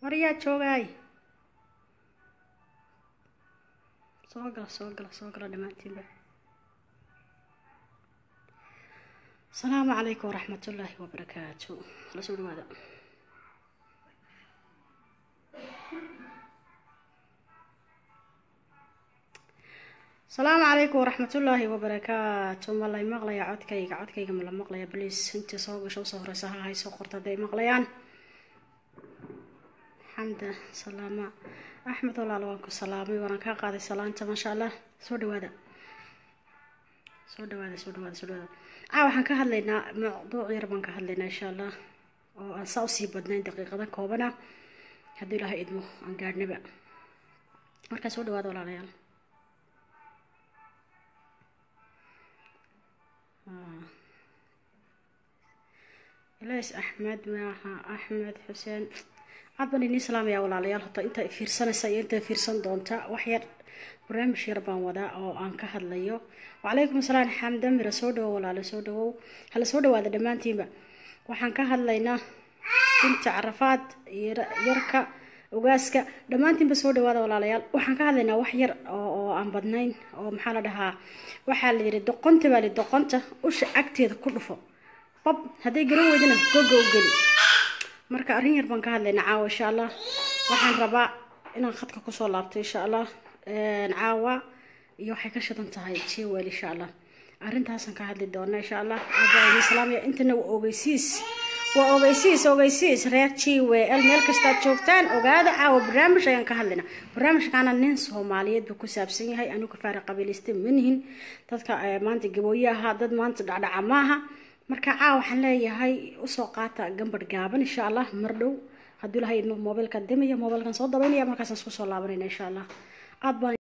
waryaa joogaay soo gala soo gala soo gala dhammaantiinba asalaamu calaykum waraxmatullaahi wabarakaatu la soo dhawaada asalaamu calaykum waraxmatullaahi wabarakaatu ma lay maqlaya codkayga codkayga ma la maqlaya bliis intii soo gasho usoo horeysa ha hay soo qorta hadday maqlayaan xamda salaama axmed walaal waan ku salaamay waanaan kaa qaaday salaanta maasha allah soo dhawaada soo dhawaada soo dhawaada soo dhawaada caa waxaan ka hadlaynaa mawduuc yar baan ka hadlaynaa insha allah oo aan saa usii badnayn daqiiqada koobana haddii ilaahay idmo aan gaadhnaba markaa soo dhawaada walaalayaal ilays axmed maaha axmed xuseen aad baan idin salaamaya walaalayaal hota inta fiirsanaysa iyo inta fiirsan doonta wax yar barnaamij yar baan wadaa oo aan ka hadlayo wacalaykum asalaam xamda mira soo dhawow walaalo soo dhawow hala soo dhawaada dhammaantiinba waxaan ka hadlaynaa binta carafaad yarka ogaaska dhammaantiinba soo dhawaada walaalayaal waxaan ka hadlaynaa wax yar oo aan badnayn oo maxaa la dhahaa waxaa la yidhi doqonta baa li doqonta usha agteeda ku dhufo bab hadday garan weydana goga u geli marka arrin yar baan ka hadlaynaa caawa insha allah waxaan rabaa inaan khadka kusoo laabto insha allah caawa iyo waxay ka shidan tahay jewel insha allah arrintaasaan ka hadli doona insha allah aabaislaamiya intana waa ogeysiis waa ogeysiis ogeysiis reer jwl meel kastaad joogtaan ogaada caawa barnaamij ayaan ka hadlaynaa barnaamijkaana nin soomaaliyeed buu ku saabsan yahay anigu kafaara qabiilaysta manihin dadka maanta gabooye ahaa dad maanta dhacdhaca maaha marka caa waxaan leeyahay usoo qaata gambar gaaban insha allah mar dhow hadduu ilahay idmo mobilka dimaya mobilkan soo dabaynaya markaasaan isku soo laabanayna insha allah aad baan